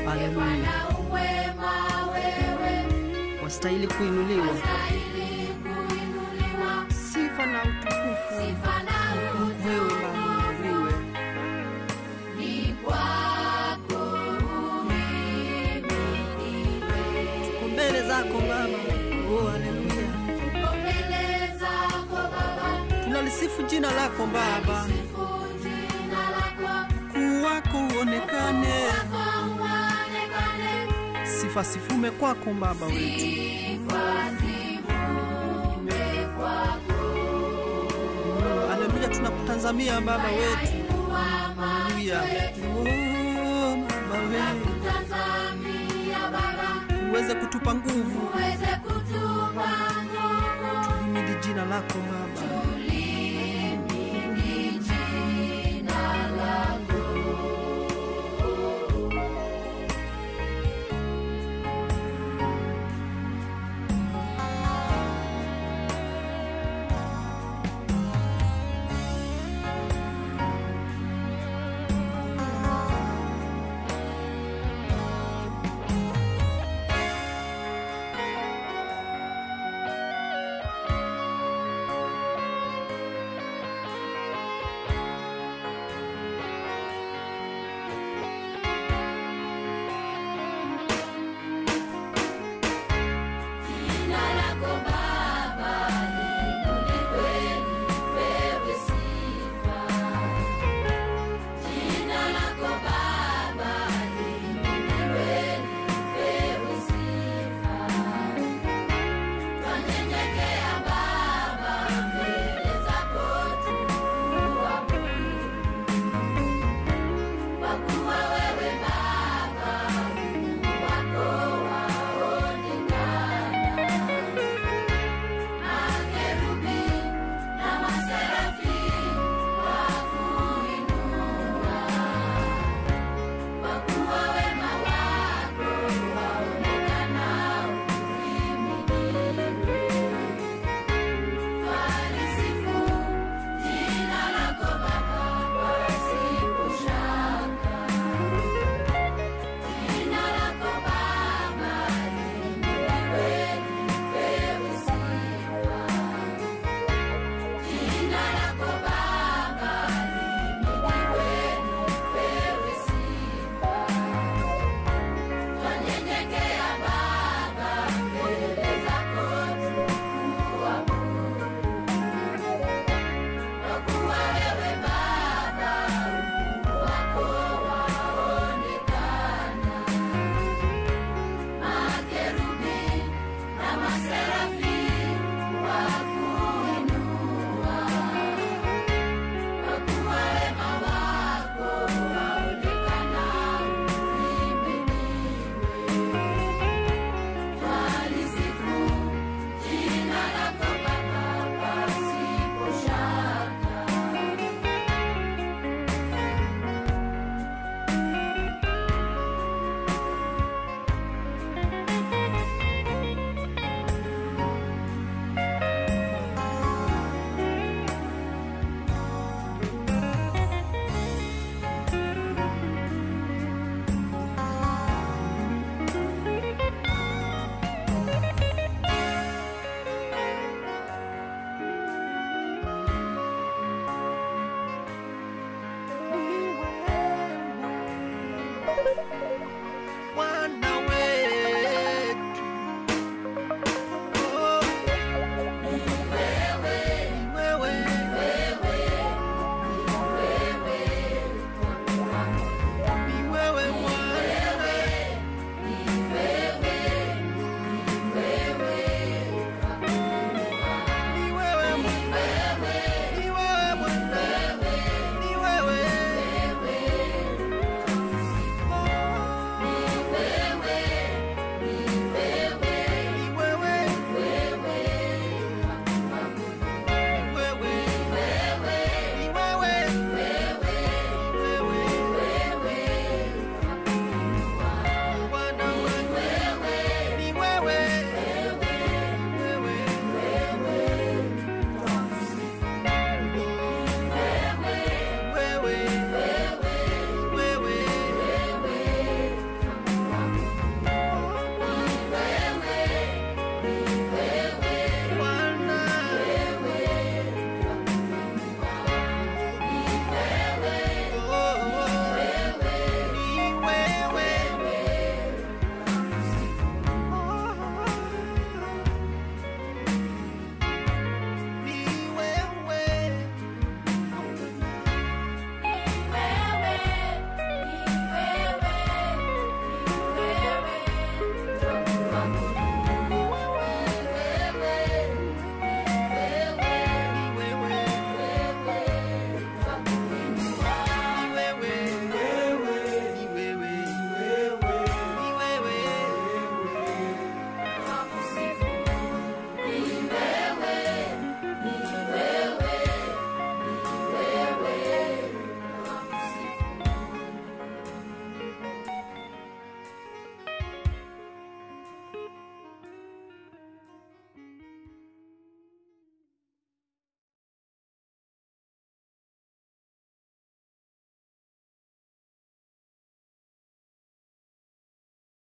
Haleluya, Uwema wewe wastahili kuinuliwa, stahili kuinuliwa, sifa na utukufu sifa na wewe Baba uinuliwe. ni kwako uhimidiwe. Tuko mbele zako Baba, oh haleluya, Tuko mbele zako Baba, tunalisifu jina lako Baba, sifu jina lako, kuu wako uonekane, kwako uonekane, sifa sifume kwako Baba wetu. sifa zivume kwako. Haleluya, tunakutazamia Baba wetu. Inua Haleluya, oh Baba wetu, Tazamia Baba, uweze kutupa nguvu, uweze kutupa nguvu, limidi jina lako Baba. tulimini jina lako. Jina lako Baba liinuliwe, lipewe sifa. Jina lako Baba liinuliwe, lipewe sifa. Twanyenyekea Baba mbele zako tukuabudu, kwa kuwa wewe Baba Mungu wako waonekana. Makerubi na maserafi wakuinua, kwa kuwa wema wako waonekana uhimidiwe. Twalisifu jina lako Baba pasipo shaka. Jina lako Baba liinuliwe, lipewe sifa. Jina lako Baba liinuliwe, lipewe sifa. Twanyenyekea Baba mbele zako tukuabudu, kwa kuwa wewe Baba ukuu wako waonekana. Makerubi na maserafi wakuinua, kwa kuwa wema wako waonekana uhimidiwe. Twalisifu jina lako Baba pasipo shaka. Ni wewe